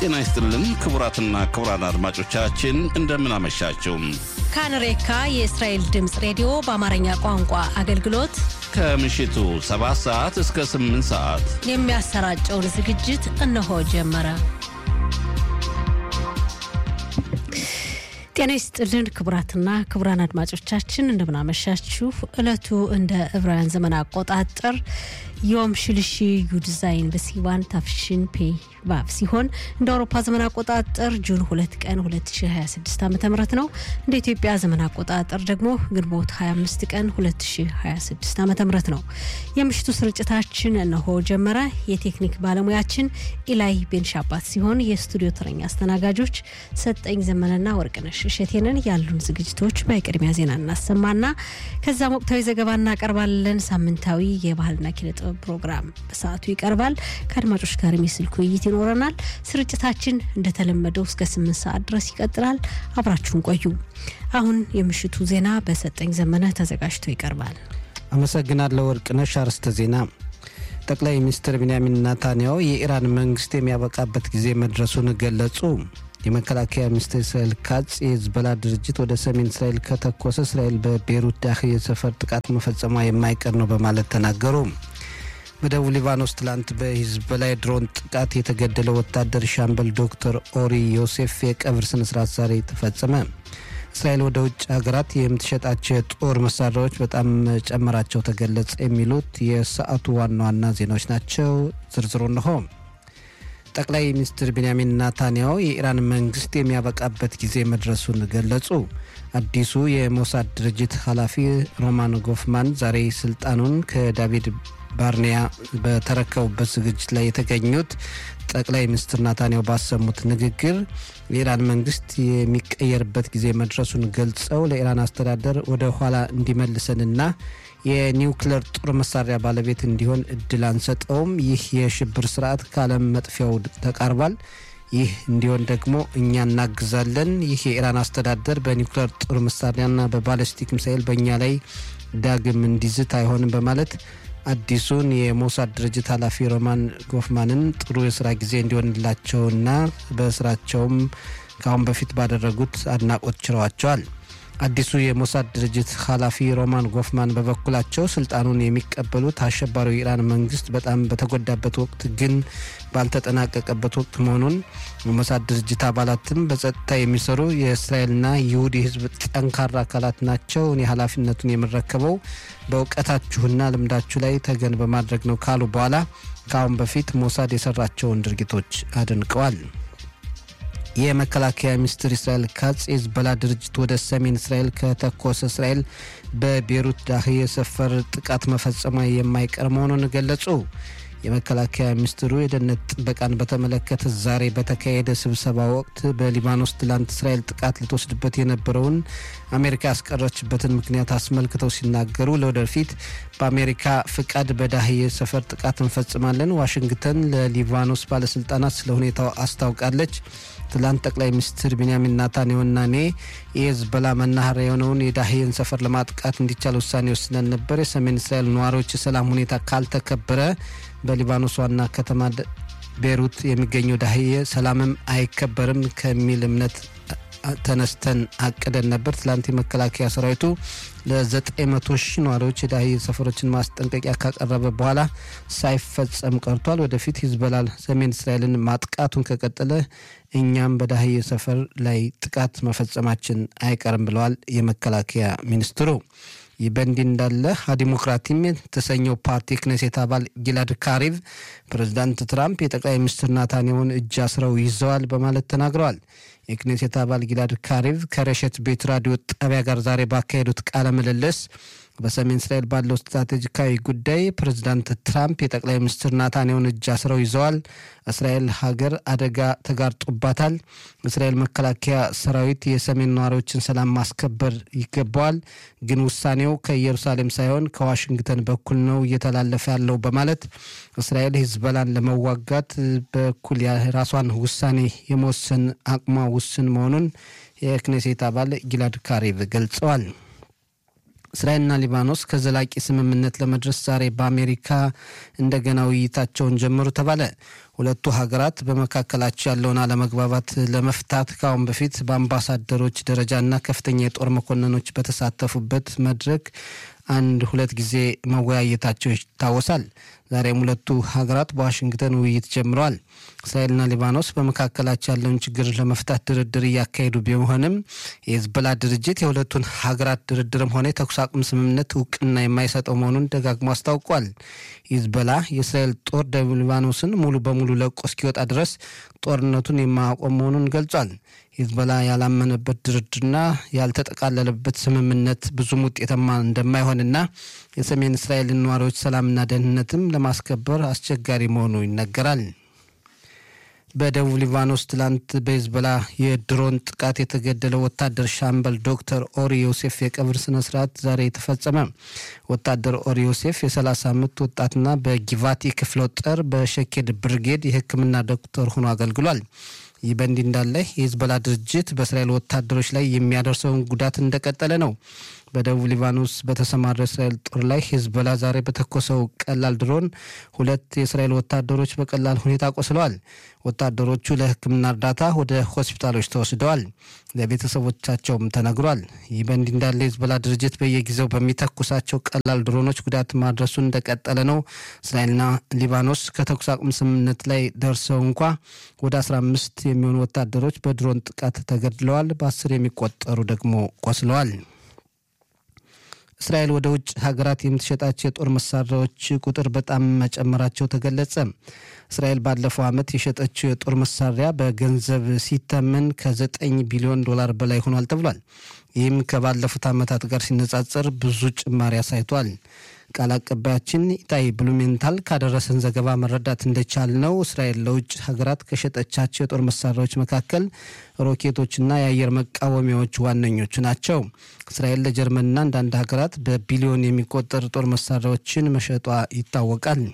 ጤና ይስጥልን ክቡራትና ክቡራን አድማጮቻችን እንደምን አመሻችሁ። ካንሬካ የእስራኤል ድምፅ ሬዲዮ በአማርኛ ቋንቋ አገልግሎት ከምሽቱ 7 ሰዓት እስከ 8 ሰዓት የሚያሰራጨውን ዝግጅት እነሆ ጀመረ። ጤና ይስጥልን ክቡራትና ክቡራን አድማጮቻችን እንደምናመሻችሁ። ዕለቱ እንደ ዕብራውያን ዘመን አቆጣጠር ዮም ሽልሺ ዩድዛይን በሲዋን ታፍሽን ፔ ቫቭ ሲሆን እንደ አውሮፓ ዘመን አቆጣጠር ጁን ሁለት ቀን 2026 ዓ ም ነው። እንደ ኢትዮጵያ ዘመን አቆጣጠር ደግሞ ግንቦት 25 ቀን 2026 ዓ ም ነው። የምሽቱ ስርጭታችን እነሆ ጀመረ። የቴክኒክ ባለሙያችን ኢላይ ቤንሻባት ሲሆን የስቱዲዮ ተረኛ አስተናጋጆች ሰጠኝ ዘመንና ወርቅነሽ እሸቴንን ያሉን ዝግጅቶች በቅድሚያ ዜና እናሰማና ከዛም ወቅታዊ ዘገባ እናቀርባለን። ሳምንታዊ የባህልና ኪነ ጥበብ ፕሮግራም በሰዓቱ ይቀርባል። ከአድማጮች ጋር የስልክ ውይይት ይኖረናል። ስርጭታችን እንደተለመደው እስከ ስምንት ሰዓት ድረስ ይቀጥላል። አብራችሁን ቆዩ። አሁን የምሽቱ ዜና በሰጠኝ ዘመነ ተዘጋጅቶ ይቀርባል። አመሰግናለሁ ወርቅነሽ። አርዕስተ ዜና ጠቅላይ ሚኒስትር ቢንያሚን ናታንያሁ የኢራን መንግስት የሚያበቃበት ጊዜ መድረሱን ገለጹ። የመከላከያ ሚኒስትር እስራኤል ካጽ የሂዝቦላ ድርጅት ወደ ሰሜን እስራኤል ከተኮሰ እስራኤል በቤሩት ዳሂያ ሰፈር ጥቃት መፈጸሟ የማይቀር ነው በማለት ተናገሩ። በደቡብ ሊባኖስ ትላንት በሂዝቦላ የድሮን ጥቃት የተገደለው ወታደር ሻምበል ዶክተር ኦሪ ዮሴፍ የቀብር ስነስርዓት ዛሬ ተፈጸመ። እስራኤል ወደ ውጭ ሀገራት የምትሸጣቸው የጦር መሳሪያዎች በጣም መጨመራቸው ተገለጸ። የሚሉት የሰዓቱ ዋና ዋና ዜናዎች ናቸው። ዝርዝሩ እንሆ። ጠቅላይ ሚኒስትር ቤንያሚን ናታንያሁ የኢራን መንግስት የሚያበቃበት ጊዜ መድረሱን ገለጹ። አዲሱ የሞሳድ ድርጅት ኃላፊ ሮማን ጎፍማን ዛሬ ስልጣኑን ከዳቪድ ባርኒያ በተረከቡበት ዝግጅት ላይ የተገኙት ጠቅላይ ሚኒስትር ናታንያሁ ባሰሙት ንግግር የኢራን መንግስት የሚቀየርበት ጊዜ መድረሱን ገልጸው ለኢራን አስተዳደር ወደ ኋላ እንዲመልሰንና የኒውክሌር ጦር መሳሪያ ባለቤት እንዲሆን እድል አንሰጠውም። ይህ የሽብር ስርዓት ከዓለም መጥፊያው ተቃርቧል። ይህ እንዲሆን ደግሞ እኛ እናግዛለን። ይህ የኢራን አስተዳደር በኒውክሌር ጦር መሳሪያና በባለስቲክ ሚሳኤል በእኛ ላይ ዳግም እንዲዝት አይሆንም በማለት አዲሱን የሞሳድ ድርጅት ኃላፊ ሮማን ጎፍማንን ጥሩ የስራ ጊዜ እንዲሆንላቸውና በስራቸውም ከአሁን በፊት ባደረጉት አድናቆት ችረዋቸዋል። አዲሱ የሞሳድ ድርጅት ኃላፊ ሮማን ጎፍማን በበኩላቸው ስልጣኑን የሚቀበሉት አሸባሪው የኢራን መንግስት በጣም በተጎዳበት ወቅት ግን ባልተጠናቀቀበት ወቅት መሆኑን የሞሳድ ድርጅት አባላትም በጸጥታ የሚሰሩ የእስራኤልና ይሁድ የህዝብ ጠንካራ አካላት ናቸው። እኔ ኃላፊነቱን የምረከበው በእውቀታችሁና ልምዳችሁ ላይ ተገን በማድረግ ነው ካሉ በኋላ ከአሁን በፊት ሞሳድ የሰራቸውን ድርጊቶች አድንቀዋል። የመከላከያ ሚኒስትር እስራኤል ካጽ የሂዝቦላ ድርጅት ወደ ሰሜን እስራኤል ከተኮሰ እስራኤል በቤሩት ዳሂያ ሰፈር ጥቃት መፈጸሟ የማይቀር መሆኑን ገለጹ። የመከላከያ ሚኒስትሩ የደህንነት ጥበቃን በተመለከተ ዛሬ በተካሄደ ስብሰባ ወቅት በሊባኖስ ትላንት እስራኤል ጥቃት ልትወስድበት የነበረውን አሜሪካ ያስቀረችበትን ምክንያት አስመልክተው ሲናገሩ ለወደፊት በአሜሪካ ፍቃድ በዳሂያ ሰፈር ጥቃት እንፈጽማለን። ዋሽንግተን ለሊባኖስ ባለስልጣናት ስለ ሁኔታው አስታውቃለች። ትላንት ጠቅላይ ሚኒስትር ቢንያሚን ናታንያሁና እኔ የሂዝቦላ መናኸሪያ የሆነውን የዳሂያን ሰፈር ለማጥቃት እንዲቻል ውሳኔ ወስነን ነበር። የሰሜን እስራኤል ነዋሪዎች የሰላም ሁኔታ ካልተከበረ በሊባኖስ ዋና ከተማ ቤሩት የሚገኘው ዳሂያ ሰላምም አይከበርም ከሚል እምነት ተነስተን አቅደን ነበር። ትላንት የመከላከያ ሰራዊቱ ለ900 ሺህ ነዋሪዎች የዳሂያ ሰፈሮችን ማስጠንቀቂያ ካቀረበ በኋላ ሳይፈጸም ቀርቷል። ወደፊት ሂዝቦላ ሰሜን እስራኤልን ማጥቃቱን ከቀጠለ እኛም በዳሂያ ሰፈር ላይ ጥቃት መፈጸማችን አይቀርም ብለዋል የመከላከያ ሚኒስትሩ። ይህ በእንዲህ እንዳለ ዲሞክራቲም የተሰኘው ፓርቲ ክኔሴት አባል ጊላድ ካሪቭ ፕሬዚዳንት ትራምፕ የጠቅላይ ሚኒስትር ናታንያሁን እጅ አስረው ይዘዋል በማለት ተናግረዋል። የክኔሴት አባል ጊላድ ካሪቭ ከረሸት ቤት ራዲዮ ጣቢያ ጋር ዛሬ ባካሄዱት ቃለ ምልልስ በሰሜን እስራኤል ባለው ስትራቴጂካዊ ጉዳይ ፕሬዚዳንት ትራምፕ የጠቅላይ ሚኒስትር ናታንያሁን እጅ አስረው ይዘዋል። እስራኤል ሀገር አደጋ ተጋርጦባታል። እስራኤል መከላከያ ሰራዊት የሰሜን ነዋሪዎችን ሰላም ማስከበር ይገባዋል፣ ግን ውሳኔው ከኢየሩሳሌም ሳይሆን ከዋሽንግተን በኩል ነው እየተላለፈ ያለው በማለት እስራኤል ሂዝቦላን ለመዋጋት በኩል የራሷን ውሳኔ የመወሰን አቅሟ ውስን መሆኑን የክኔሴት አባል ጊላድ ካሪቭ ገልጸዋል። እስራኤልና ሊባኖስ ከዘላቂ ስምምነት ለመድረስ ዛሬ በአሜሪካ እንደገና ውይይታቸውን ጀመሩ ተባለ። ሁለቱ ሀገራት በመካከላቸው ያለውን አለመግባባት ለመፍታት ከአሁን በፊት በአምባሳደሮች ደረጃና ከፍተኛ የጦር መኮንኖች በተሳተፉበት መድረክ አንድ ሁለት ጊዜ መወያየታቸው ይታወሳል። ዛሬም ሁለቱ ሀገራት በዋሽንግተን ውይይት ጀምረዋል። እስራኤልና ሊባኖስ በመካከላቸው ያለውን ችግር ለመፍታት ድርድር እያካሄዱ ቢሆንም የሂዝቦላ ድርጅት የሁለቱን ሀገራት ድርድርም ሆነ የተኩስ አቁም ስምምነት እውቅና የማይሰጠው መሆኑን ደጋግሞ አስታውቋል። ሂዝቦላ የእስራኤል ጦር ደቡብ ሊባኖስን ሙሉ በሙሉ ለቆ እስኪወጣ ድረስ ጦርነቱን የማያቆም መሆኑን ገልጿል። ሂዝቦላ ያላመነበት ድርድርና ያልተጠቃለለበት ስምምነት ብዙም ውጤታማ እንደማይሆንና የሰሜን እስራኤልን ነዋሪዎች ሰላምና ደህንነትም ለማስከበር አስቸጋሪ መሆኑ ይነገራል። በደቡብ ሊባኖስ ትላንት በሂዝቦላ የድሮን ጥቃት የተገደለው ወታደር ሻምበል ዶክተር ኦሪ ዮሴፍ የቀብር ስነ ስርዓት ዛሬ ተፈጸመ። ወታደር ኦሪ ዮሴፍ የ30 ዓመት ወጣትና በጊቫቲ ክፍለ ጦር በሸኬድ ብርጌድ የሕክምና ዶክተር ሆኖ አገልግሏል። ይህ በእንዲህ እንዳለ የሂዝቦላ ድርጅት በእስራኤል ወታደሮች ላይ የሚያደርሰውን ጉዳት እንደቀጠለ ነው። በደቡብ ሊባኖስ በተሰማራ እስራኤል ጦር ላይ ሂዝቦላ ዛሬ በተኮሰው ቀላል ድሮን ሁለት የእስራኤል ወታደሮች በቀላል ሁኔታ ቆስለዋል። ወታደሮቹ ለሕክምና እርዳታ ወደ ሆስፒታሎች ተወስደዋል። ለቤተሰቦቻቸውም ተነግሯል። ይህ በእንዲህ እንዳለ የሂዝቦላ ድርጅት በየጊዜው በሚተኩሳቸው ቀላል ድሮኖች ጉዳት ማድረሱን እንደቀጠለ ነው። እስራኤልና ሊባኖስ ከተኩስ አቁም ስምምነት ላይ ደርሰው እንኳ ወደ 15 የሚሆኑ ወታደሮች በድሮን ጥቃት ተገድለዋል። በአስር የሚቆጠሩ ደግሞ ቆስለዋል። እስራኤል ወደ ውጭ ሀገራት የምትሸጣቸው የጦር መሳሪያዎች ቁጥር በጣም መጨመራቸው ተገለጸ። እስራኤል ባለፈው ዓመት የሸጠችው የጦር መሳሪያ በገንዘብ ሲተመን ከዘጠኝ ቢሊዮን ዶላር በላይ ሆኗል ተብሏል። ይህም ከባለፉት ዓመታት ጋር ሲነጻጸር ብዙ ጭማሪ አሳይቷል። ቃል አቀባያችን ኢታይ ብሉሜንታል ካደረሰን ዘገባ መረዳት እንደቻል ነው እስራኤል ለውጭ ሀገራት ከሸጠቻቸው የጦር መሳሪያዎች መካከል ሮኬቶችና የአየር መቃወሚያዎች ዋነኞቹ ናቸው። እስራኤል ለጀርመንና አንዳንድ ሀገራት በቢሊዮን የሚቆጠር ጦር መሳሪያዎችን መሸጧ ይታወቃል።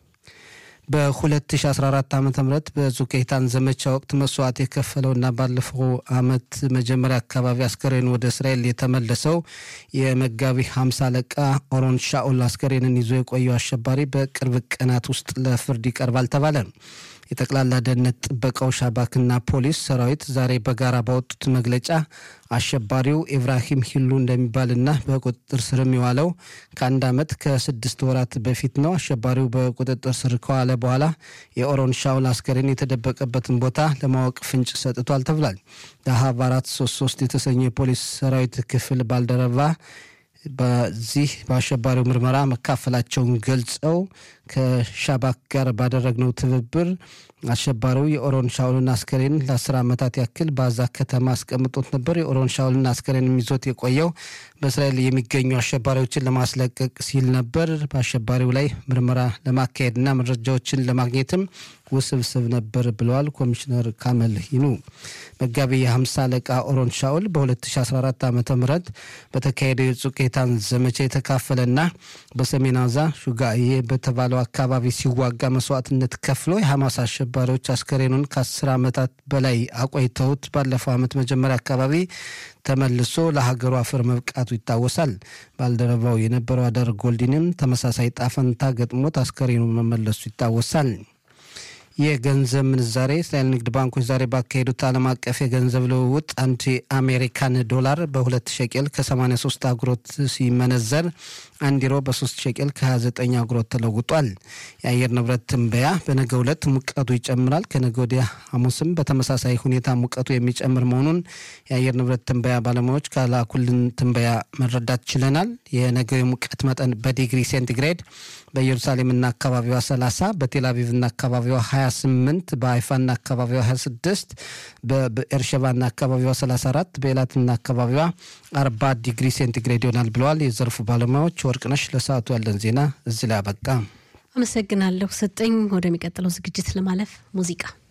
በ2014 ዓ ም በዙኬታን ዘመቻ ወቅት መስዋዕት የከፈለውና ባለፈው ዓመት መጀመሪያ አካባቢ አስከሬን ወደ እስራኤል የተመለሰው የመጋቢ 50 አለቃ ኦሮን ሻኦል አስከሬንን ይዞ የቆየው አሸባሪ በቅርብ ቀናት ውስጥ ለፍርድ ይቀርባል ተባለ። የጠቅላላ ደህንነት ጥበቃው ሻባክና ፖሊስ ሰራዊት ዛሬ በጋራ ባወጡት መግለጫ አሸባሪው ኢብራሂም ሂሉ እንደሚባልና በቁጥጥር ስርም የዋለው ከአንድ ዓመት ከስድስት ወራት በፊት ነው። አሸባሪው በቁጥጥር ስር ከዋለ በኋላ የኦሮን ሻውል አስከሬን የተደበቀበትን ቦታ ለማወቅ ፍንጭ ሰጥቷል ተብሏል። ዳሃብ አራት ሶስት ሶስት የተሰኘው የፖሊስ ሰራዊት ክፍል ባልደረባ በዚህ በአሸባሪው ምርመራ መካፈላቸውን ገልጸው ከሻባክ ጋር ባደረግነው ትብብር አሸባሪው የኦሮን ሻውልን አስከሬን ለአስር ዓመታት ያክል በአዛ ከተማ አስቀምጦት ነበር። የኦሮን ሻውልን አስከሬን ይዞት የቆየው በእስራኤል የሚገኙ አሸባሪዎችን ለማስለቀቅ ሲል ነበር። በአሸባሪው ላይ ምርመራ ለማካሄድና መረጃዎችን ለማግኘትም ውስብስብ ነበር ብለዋል ኮሚሽነር ካመል ሂኑ። መጋቢ የሀምሳ አለቃ ኦሮን ሻውል በ2014 ዓ ም በተካሄደው የጹቄታን ዘመቻ የተካፈለና በሰሜን አዛ ሹጋዬ በተባለው አካባቢ ሲዋጋ መስዋዕትነት ከፍሎ የሐማስ አሸባሪዎች አስከሬኑን ከአስር ዓመታት በላይ አቆይተውት ባለፈው ዓመት መጀመሪያ አካባቢ ተመልሶ ለሀገሩ አፈር መብቃቱ ይታወሳል። ባልደረባው የነበረው አደር ጎልዲንም ተመሳሳይ ጣፈንታ ገጥሞት አስከሬኑ መመለሱ ይታወሳል። የገንዘብ ምንዛሬ እስራኤል ንግድ ባንኮች ዛሬ ባካሄዱት ዓለም አቀፍ የገንዘብ ልውውጥ አንድ የአሜሪካን ዶላር በሁለት ሸቄል ከ83 አጉሮት ሲመነዘር አንድ ዩሮ በ3 ሸቄል ከ29 አጉሮት ተለውጧል። የአየር ንብረት ትንበያ በነገ ዕለት ሙቀቱ ይጨምራል። ከነገ ወዲያ ሐሙስም በተመሳሳይ ሁኔታ ሙቀቱ የሚጨምር መሆኑን የአየር ንብረት ትንበያ ባለሙያዎች ካላኩልን ትንበያ መረዳት ችለናል። የነገው የሙቀት መጠን በዲግሪ ሴንቲግሬድ በኢየሩሳሌምና አካባቢዋ 30 በቴልአቪቭና አካባቢዋ 28 በሀይፋና አካባቢዋ 26 በኤርሸባና አካባቢዋ 34 በኤላትና አካባቢዋ 40 ዲግሪ ሴንቲግሬድ ይሆናል ብለዋል የዘርፉ ባለሙያዎች። ወርቅነሽ ለሰዓቱ ያለን ዜና እዚህ ላይ አበቃ። አመሰግናለሁ። ሰጠኝ ወደሚቀጥለው ዝግጅት ለማለፍ ሙዚቃ